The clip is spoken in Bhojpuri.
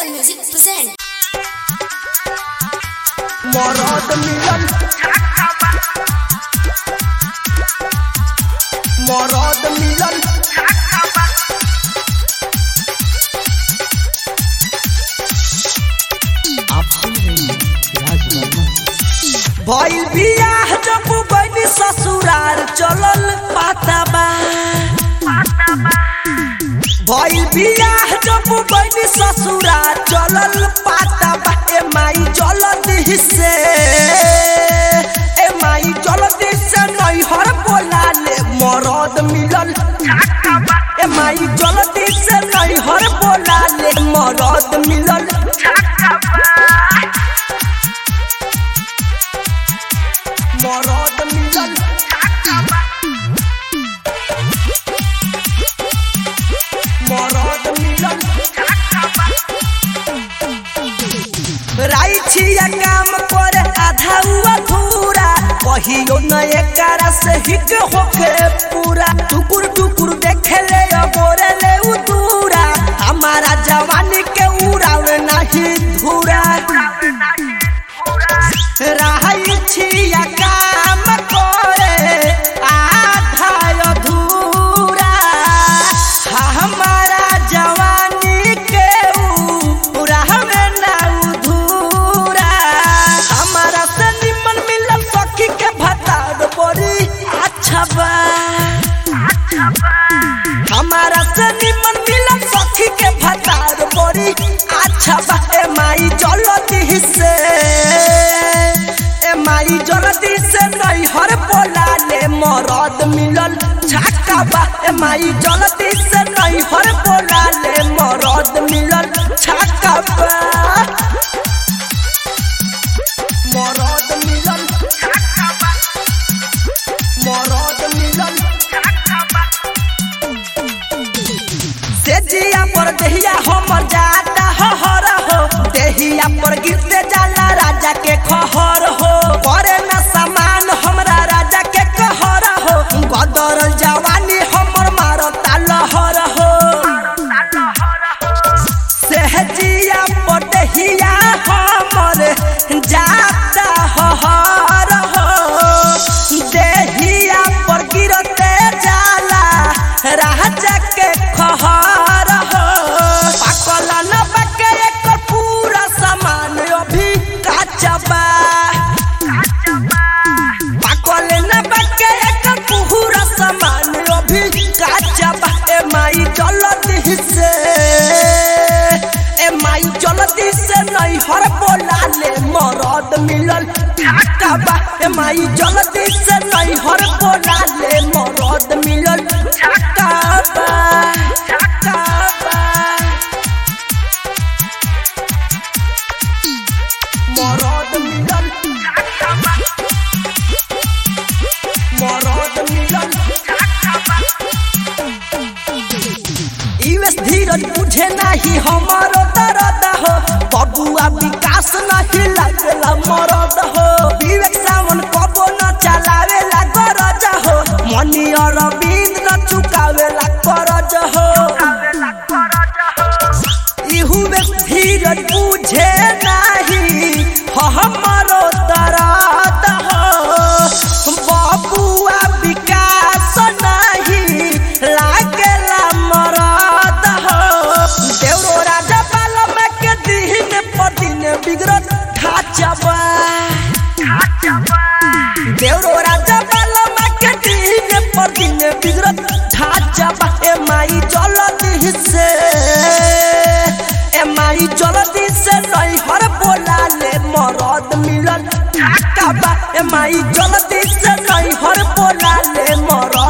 Simple Music present. मरद मिलन मरद मिलन आप सुन रहे हैं राज वर्मा भइल बियाह जब बनी ससुरार चलल पाताबा भइल बियाह जब बनी ससुरार चलल पाताबा ए माई जलदी से ए माई जलदी से नैहर बोला ले मरद मिलल ए माई जलदी से नैहर बोला ले मरद मिलल मरद मिलल मरद मिलल राई छिया काम करे आधा हुआ धूरा कहियो न एकरा से हिक होके पूरा टुकुर टुकुर देखे ले गोरे ले उ दूरा हमारा जवानी के उड़ावे नहीं धूरा राई छिया काम करे आधा अधूरा हमारा जवानी के उड़ावे ना उधूरा हमारा से निमन मिलल सखी के भतार बड़ी अच्छा बा हमारा से निमन मिलल सखी के भतार बड़ी अच्छा बा ए माई जलती से ए माई जलती से नैहर बोला ले मरद मिलल छक्का बा ए माई जलती से नैहर बोला ले मरद मिलल छक्का बा मरद मिलल मरद मिलल से जिया पर देहिया हमर जाता हहर हो देहिया पर गिरते जाला राजा के खहर हो करे न समान हमरा राजा के कहर हो गदर जवानी हमर मारता लहर हो सहजिया पर देहिया हमर जाता हहर हो देहिया पर गिरते जाला राजा के खहर हो पाकल न बके एक पूरा सामान अभी काचा बा पाकल न बके एक पूरा सामान अभी काचा बा ए माई जलती से ए माई जलती से नहीं हर बोला ले मरद मिलल ठाका बा ए माई जलती से नहीं हर बोला ले मरद मिलल ठाका बा ठाका बा मरद मिलल मरद मिलल यूएस धीरज बुझे नहीं हमारो दर्द हो बबुआ विकास नहीं लगेला मरद हो विवेक सावन कबो न चलावेला गरज हो मनी अरविंद न चुकावेला करज हो यूएस धीरज बुझे नहीं हमारो दर्द हो बबुआ विकास नहीं लागेला मरद हो देवरो राजा बालम के दिन पर दिन बिगड़त ढाचबा देवरो राजा बालम के दिन पर दिन बिगड़त ढाचबा ए माई जलती से ए माई जलती से नहीं हर बोला ले मरद मिलल ढाका बा ए माई जलती से नहीं हर बोला ले मरद